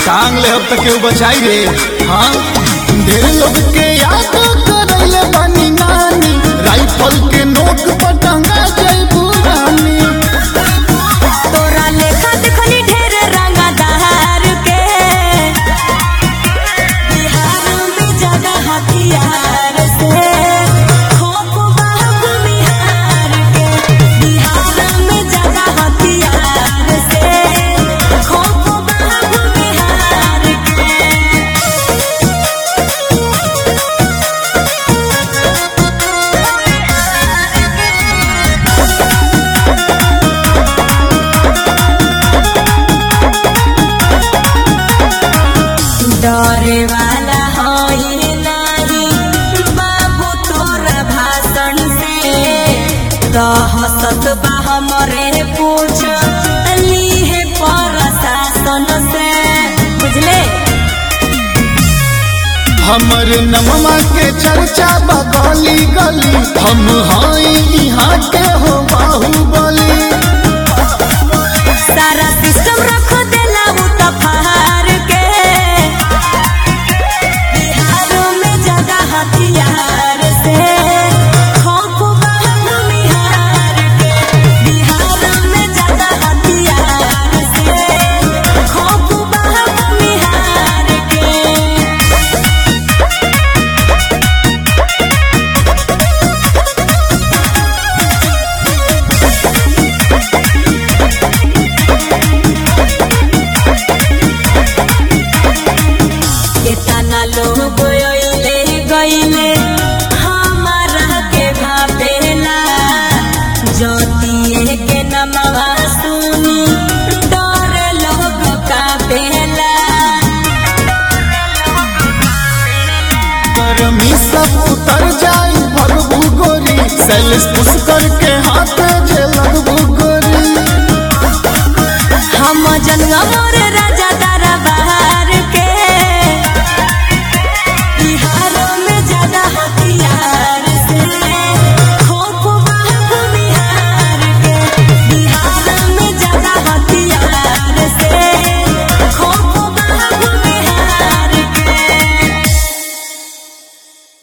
टांग ले अब तक केहू बचाई रे हाँ ढेर लोग के याद करैले बानी नानी राइफल के नोक पर टंगा जइबू रानी तोरा लेखा देखनी ढेर रंगदार के बिहार में ज्यादा हथियार से खौफ बाहु बिहार के बिहार में ज्यादा हथियार से खौफ बाहु बिहार के डरे वाला होई नाही बाबू तोरा भाषण से दहसत बा हमरे पूछ लीहे प्रशासन से बुझले हमर नममा के चर्चा बगली गली हम हाई यहाँ के हो बाहुबली सारा सिस्टम रख देला उ त फार के बिहार में ज्यादा हथियार से खौफ बाहु बिहार के बिहार में ज्यादा हथियार से खौफ बाहु बिहार के केतना लोग अइले गइले हमारा के भापेला ज्योतिए के नमवा सुनी डर लोग कापेला गर्मी सब उतर जाई भगबू गोरी सैलिस पुष्कर के हाथ